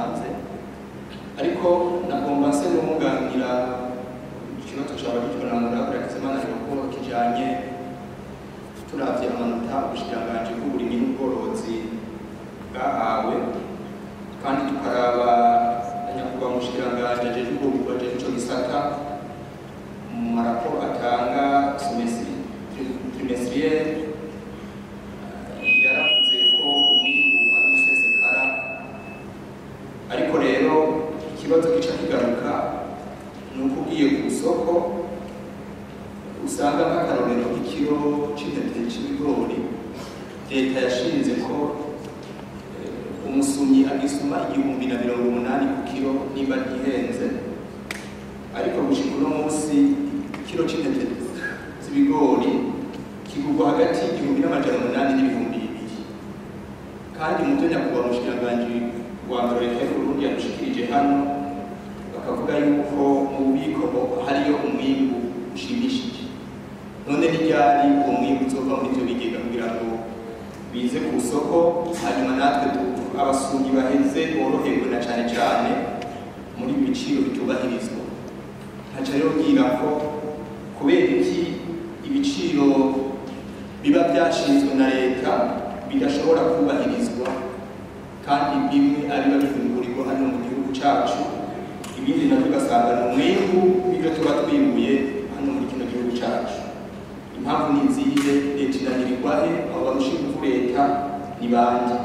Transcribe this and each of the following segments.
yatanze ariko nagomba nse n'umwunganira ikibazo cyawe gitonangura Hakizimana ko kijanye turavye amanota ubushikiranganji bw'uburimyi n'ubworozi bwahawe kandi tukaraba na nyakubahwa umushikiranganji ajejwe ubwoko ajejwe ico gisata mu maraporo atanga trimestriel yaravuze ko umwimbu ari umusesekara ariko rero ikibazo gica kigaruka ni uko ugiye ku isoko usanga nk'akarorero k'ikiro c'intete c'ibigori leta yashinze ko eh, umusumyi agisuma igihumbi na mirongo umunani ku kiro nimba ntihenze ariko gushika uno munsi ikiro c'intete z'ibigori kigurwa hagati y'igihumbi n'amajana umunani n'ibihumbi bibiri kandi muvyo nyakubahwa umushikiranganji wa mbere leta y'uburundi yadushikirije hano bakavuga yuko mu bubiko hariyo umwimbu ushimishije none n'iryari uwo mwimbu uzova muri ivyo bigega kugira ngo bize ku isoko hanyuma natwe tu- abasumyi baheze boroherwe na cane cane muri ibi biciro bitubahirizwa nkaca rero ngira ko kubera iki ibiciro biba byashinzwe na leta bidashobora kubahirizwa kandi bimwe ariba bifungurirwa hano mu gihugu cacu ibindi navyo ugasanga ni umwimbu w'ivyo tuba twimbuye hano muri kino gihugu cacu impamvu ni izihe leta inanirirwa he abo barusha ingufu leta ni bande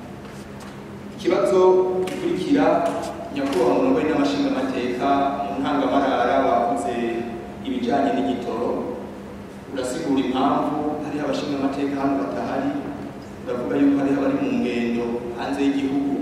ikibazo gikurikira nyakubahwa murongoye n'amashingamateka mu ntangamarara wakoze ibijanye n'igitoro urasigura impamvu hariho abashingamateka hano batahari uravuga yuko hariho abari mu ngendo hanze y'igihugu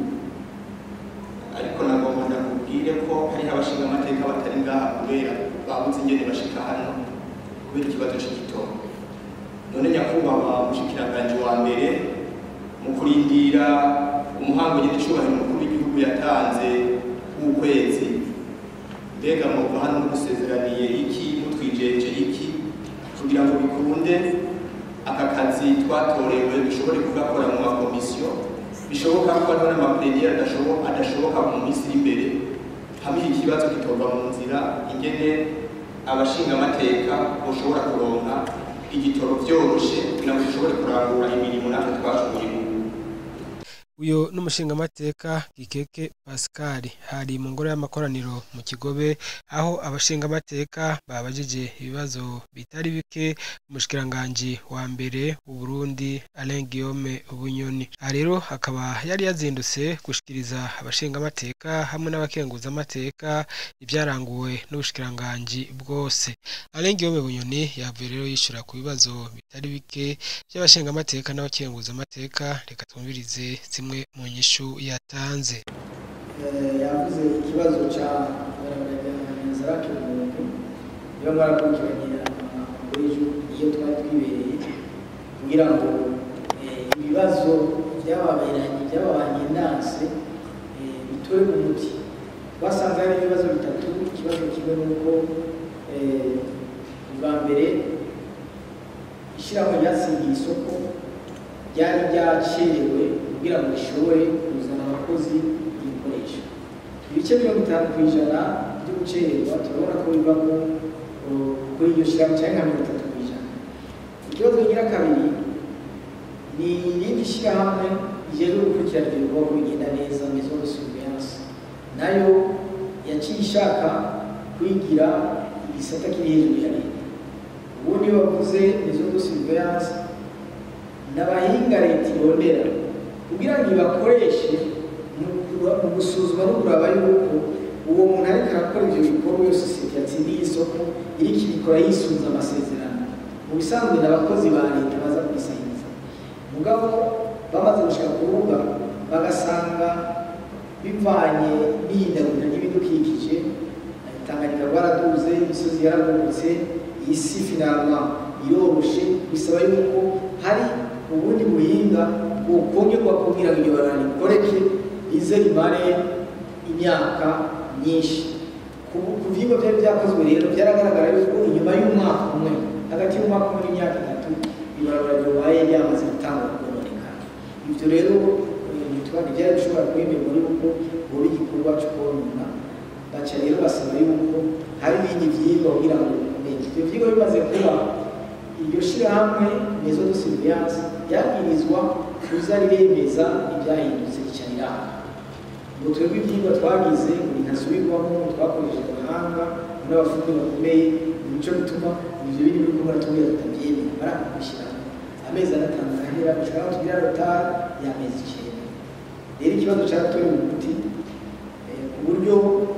ariko nagomba ndakubwire ko hariho abashingamateka batari ngaha kubera babuze ingene bashika hano kubera ikibazo c'igitoro none nyakubahwa mushikiranganji wa mbere mu kurindira umuhango nyir'icubahiro umukuru w'igihugu yatanze w'ukwezi mbega muva hano mudusezeraniye iki mutwijeje iki kugira ngo bikunde aka kazi twatorewe dushobore kugakora mu makomisiyo bishoboka ko hariho n'amapreniyeri adashoboka adashoboka mu minsi iri imbere hamwe ikibazo kitova mu nzira ingene abashingamateka boshobora kuronka igitoro vyoroshe kugira ngo dushobore kurangura imirimo natwe twashoboye ubu uyu n'umushingamateka gikeke pascal hari mu ngoro y'amakoraniro mu kigobe aho abashingamateka babajije ibibazo bitari bike umushikiranganji wa mbere w'uburundi alain guillaume bunyoni aha rero akaba yari yazindutse gushikiriza abashingamateka hamwe n'abakenguzamateka ibyaranguwe n'ubushikiranganji bwose alain guillaume bunyoni yavuye rero yishura ku bibazo bitari bike by'abashingamateka n'abakenguzamateka reka twumvirize zimwe mu nyishu yatanze yavuze ikibazo cya nzarake umuntu niba mwarakurikiranye amakuru iyo twari twibereye kugira ngo ibibazo byababeranye byababanye ndanse bitore mu muti twasanze hari ibibazo bitatu ikibazo kimwe ni uko bwa mbere ishyirahamwe ryatsindiye isoko ryari ryacerewe kugira ngo rishobore kuzana abakozi ibikoresho ibice mirongo itanu ku ijana byo gucererwa turabona ko bivamo kuri iryo shyirahamwe cyangwa nka mirongo itatu ku ijana ikibazo kigira kabiri ni irindi shyirahamwe rijejwe gukurikirana ibyo bikorwa bigenda neza mezo de surveillance nayo yaciye ishaka kwigira igisata kiri hejuru ya leta ubundi bavuze mezo de surveillance n'abahinga leta irondera kugira ngo ibakoreshe mu gusuzuma no kuraba yuko uwo muntu ariko arakora ibyo bikorwa iyo sosiyete yatsindiye isoko iriko ibikora yisunze amasezerano mu bisanzwe n'abakozi ba leta baza kubisahiriza mugabo bamaze gushika ku rubuga bagasanga bivanye n'ihindagurika ry'ibidukikije tanganyika rwaraduze imisozi yaragurutse isi finalma iroroshe bisaba yuko hari ubundi buhinga bukongerwa kugira ngo iryo barara rikoreke rize rimare imyaka myinshi ku vyigwa vyari vyakozwe rero vyaragaragara yuko inyuma y'umwaka umwe hagati y'umwaka umwe n'imyaka itatu ibarabara ryobaye ryamaze gutangura kononekara ivyo rero twari byari bishobora kwemerwa yuko boba igikorwa cyo konona baca rero basaba yuko hari ibindi vyigwa kugira ngo bikomeze ivyo vyigwa bimaze kuba iryo shirahamwe mezo de surveillance ryabwirizwa kuza riremeza ivyahindutse rica riranga ngo twebwe ivyigwa twagize buri ntasubirwamo twakoresheje abahanga n'abafundi bakomeye nico bituma ivyo biri biriko baratubwira tutavyemera barakubishyiramo amezi ane atanu arahera gushika aho tugira rotari y'amezi icenda rero ikibazo caratorewe umuti eh, ku buryo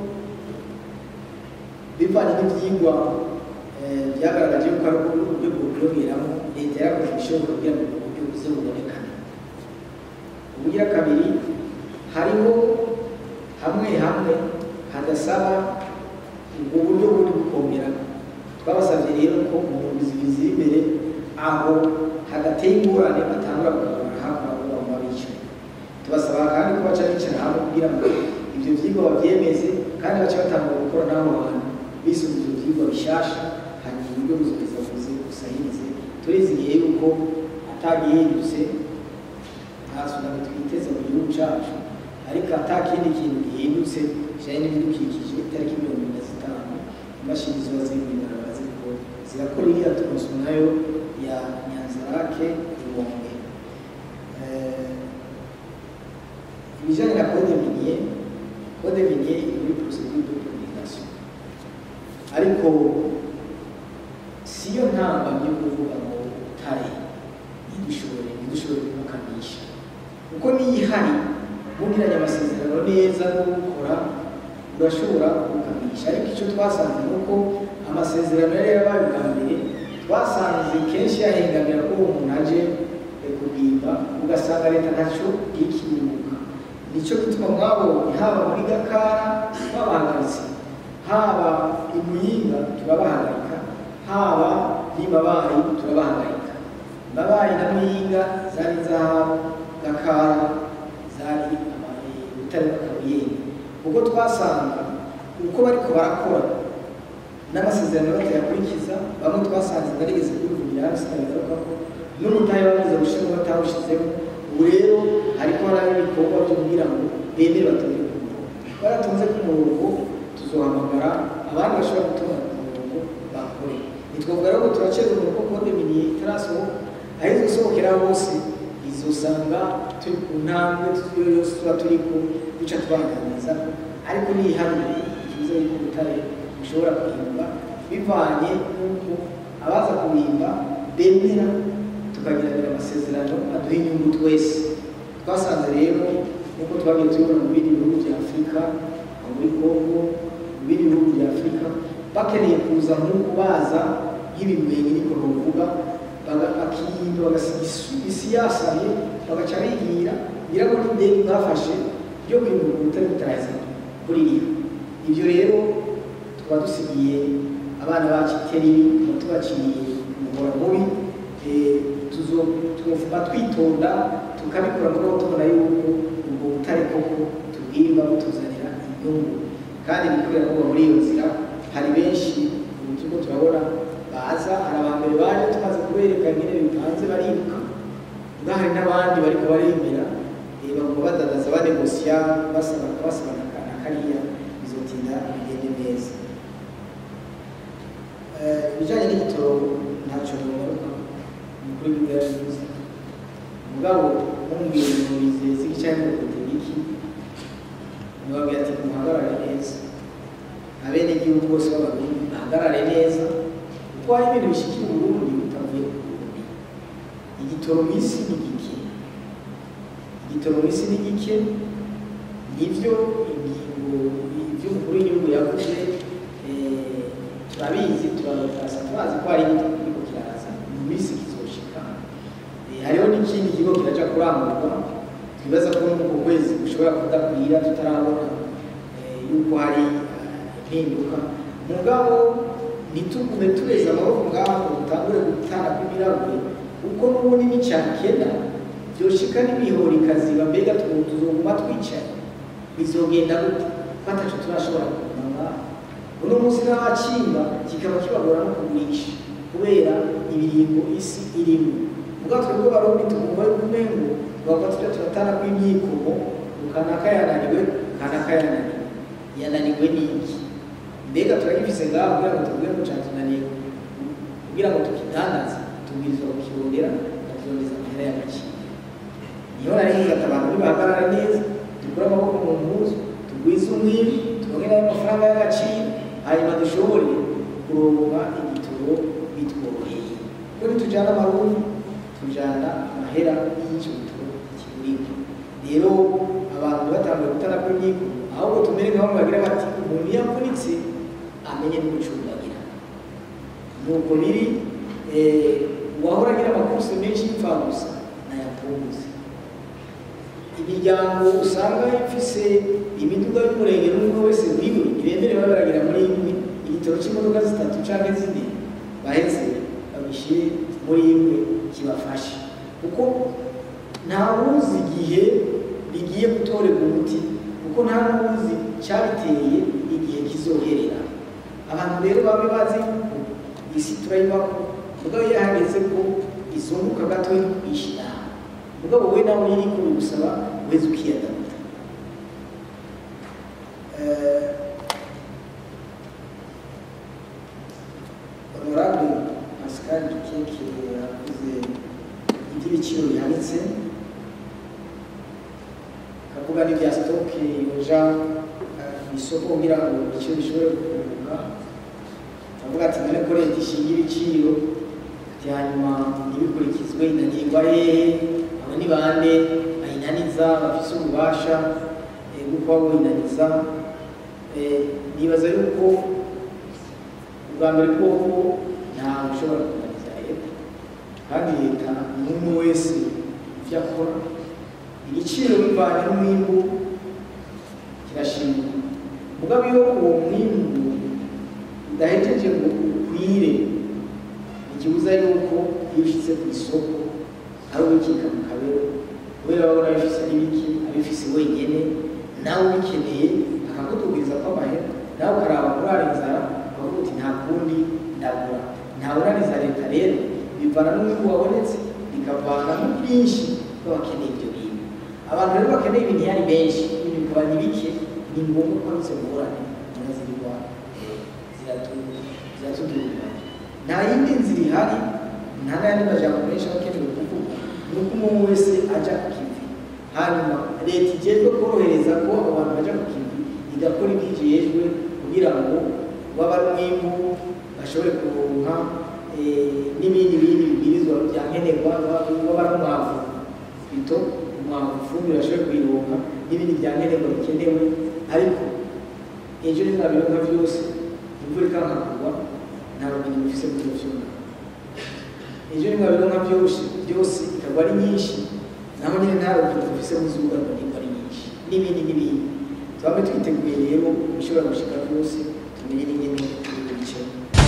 bivanye n'ivyigwa eh, vyagaragaje yuko ari uburyo bwokwiyongeramo leta yarakoze ibishoboka kugira ngo ubwo buryo buze bubonekane ubugira kabiri hariho hamwe hamwe hadasaba ubwo buryo buri gukomera twabasabye rero ko mu ndwi ziri imbere aho hadateye ingorane batangura kugabana hafi aho baba bicaye tubasaba kandi ko baca bicara hamwe kugira ngo ibyo vyigwa bavyemeze kandi bace batangura gukora n'abo bantu bisunze ivyo vyigwa bishasha hanyuma uburyo buzogeza buze busahirize turizigiye yuko atagihindutse nta tsunami twiteze mu gihugu cacu ariko ata kindi kintu gihindutse kijanye n'ibidukikije itariki mirongo ine na zitanu imashini ziba ziri mw'ibarabara ziriko zirakora iriya turoso nayo ya nyanzarake ibombe ibijanye na code minier code minier iri muri procedure de publication ariko siyo ntambamyi yo kuvuga ngo utare ntidushobore ntidushobore kumukanisha kuko niyo ihari mugiranye amasezerano neza no gukora urashobora kukanisha ariko icyo twasanze ni uko amasezerano yari yarabaye bwa mbere twasanze kenshi yahengamira ko uwo muntu aje kubwimba ugasanga leta ntacyo ikibuka nicyo gituma mwabonye haba muri gakara babahagaritse haba i muyinga turabahagarika haba n'imabayi turabahagarika mabayi na muyinga zari zahabu gakara zari ubutare bw'akabuyenge kuko twasanga uko bariko barakora n'amasezerano batayakurikiza bamwe twasanze barigeze kubivugira hasi nabigaraga n'umutahe bamaze gushiramo batawushizemo ubu rero hariko haraho ibikorwa byo kugira ngo bemere batonde ku murongo baratonze ku murongo tuzohamagara abandi bashobora gutonda ku murongo bakore nitwavuga rero ngo turaceza umurongo kode miniye itarasohoka aho izosohokera hose izosanga turi ku ntambwe iyo yose tuba turiko duca twaganiriza ariko niyihamye ikibazo yuko ubutare bushobora kuhimba bivanye n'uko abaza kuhimba bemera tukagiranira amasezerano aduha inyungu twese twasanze rero nk'uko twagiye tubibona mu bindi bihugu bya afurika nko muri kongo mu bindi bihugu bya afurika bakeneye kuza nk'uko baza nk'ibimenyi niko novuga bakiyimba bagasiga isi yasaye bagaca bigira ngira ngo n'indege bafashe ryo kwimura ubutare butaraza kuri iriya ibyo rero tukaba dusigiye abana bacu iteri tuba tubaciriye umuhora mubi tugomba twitonda tukabikora muri aho tubona yuko ubwo butare koko tubwimba butuzanira inyungu kandi bikorera kuba muri iyo nzira hari benshi ubu turiko turabona baza hari abambere baje tumaze kubereka nyine bipanze bariruka ubwo hari n'abandi bariko baremera bagomba badadaza banegosiya basaba basaba na kariya bizotinda bigende neza ibijanye n'igitoro ntacyo bigaruka umukuru w'igihugu yarabivuze mugabo mumbwira ngo bizeze icyayi ngo iki mubabwira ati muhagarare neza abene igihugu bose b'abarundi bahagarare neza kuko hari ibintu bishikira uburundi bitavuye ku burundi igitoro misi ni gike igitoro misi ni gike nivyo ingingo ivy'umukuru w'igihugu yavuze turabizi turabasa turazi ko hari igitoro kiriko kiraza mu misi kizoshika hariho n'ikindi kigo kiraja kurangurwa twibaza ko n'uko kwezi gushobora kudakwira tutarabona yuko hari impinduka mugabo ntitugume tureza amaboko ngaho ngo dutangure gutana kw'ibirahuri kuko n'ubundi n'icyakena byoshika n'imihoro ikaziba mbega tuzoguma twicaye bizogenda gute batacu turashobora kuguma ngaho uno munsi n'abacimba kikaba kibagora no kugurisha kubera ibiringo isi irimo ubwo twebwe barundi tugomba yuko umengo twaba tujya turatana kw'imyikomo kanaka yananiwe kanaka yananiwe yananiwe n'iki mbega turagifise ngaho kugira ngo tuvuge ngo catunaniye kugira ngo tukidandaze tubwirizwa kukirondera tukirondeza amahera y'agaciro niho nari ngata abantu nibahagarara neza dukure amaboko mu mpuzu tugwize umwiri turonke nayo amafaranga y'agaciro hanyuma dushobore kuronka igitoro bitworoheye kuko nitujana amarundi tujana amahera y'icyo gitoro kigurika rero abantu batanguye gutana kw'imyigo ahubwo tumere nk'aho bagira bati umuntu iyo avunitse amenye n'umucungagira nuko biri uwahora agira amakursi menshi y'imfagusa nayapunguze imiryango usanga ifise imiduga y'umurenge n'umwe wese wiwe ibemerewe baragira muri imwe igitoro cy'imodoka zitatu canke zine baheze babishyire muri imwe kibafashe kuko nta wuzi igihe bigiye gutorerwa umuti kuko nta n'uwuzi cyabiteye igihe kizoherera abantu rero babe bazi yuko isi turayibako mugabo iyo hageze ko izunguka gato yo kwishyira mugabo we nawe iri kuri gusaba weze ukiyadabuta honorable pascal keke yavuze iby'ibiciro bihanitse akavuga n'ibya sitoke yoja mu isoko kugira ngo ibiciro bishobore kugabanuka avuga ati none ko leta ishinga ibiciro ati hanyuma ntibikurikizwe inanirwa hehe abo ni bande bayinaniza bafise ububasha bwo kuba boyinaniza nibaza yuko ubwa mbere bwoko ntawe ushobora kunaniza leta kandi leta n'umwe wese ivyo akora igiciro bivanye n'umwimbu kirashimwa mugabo iyo uwo mwimbu udahejeje ngo ukwire ikibuza yuko iyo ushitse ku isoko ari ubikika mu kabero kubera babona abifise n'ibiki abifise wenyene nawe ubikeneye akakutubwiriza ko amahera nawe ukaraba kurara inzara ukavuga uti nta kundi ndagura ntawuraniza leta rero bivana n'umwimbu wabonetse bikavana n'ubwinshi bw'abakeneye ibyo bintu abantu rero bakeneye ibintu iyo ari benshi ibintu bikaba ni bike ni ngombwa ko izo ngorane ziba zirwa ziratudurwa nta yindi nzira ihari nta n'ayandi majambo menshi aba akenewe kuvuga ni uko umuntu wese ajya ku kivi hanyuma leta igejwe korohereza ko abantu bajya ku kivi igakora ibyo ijejwe kugira ngo waba ari umwimbu bashobore kuronka n'ibindi bindi bibwirizwa bya nkenerwa waba ari umwavu bito umwavu ifumbire bashobore kuyironka n'ibindi bya nkenerwa bikenewe ariko ejo ntizabironka byose imvura ikankagurwa nta bumenyi bufise muri ivyo vyuma ejo ntimwabironka byose byose ikagwa ari nyinshi naho nyine nta rugero dufise mu zuba ngo nigwa ari nyinshi n'ibindi n'ibindi twabe twiteguye rero ibishobora gushika byose tumenye n'ingene turi bicemo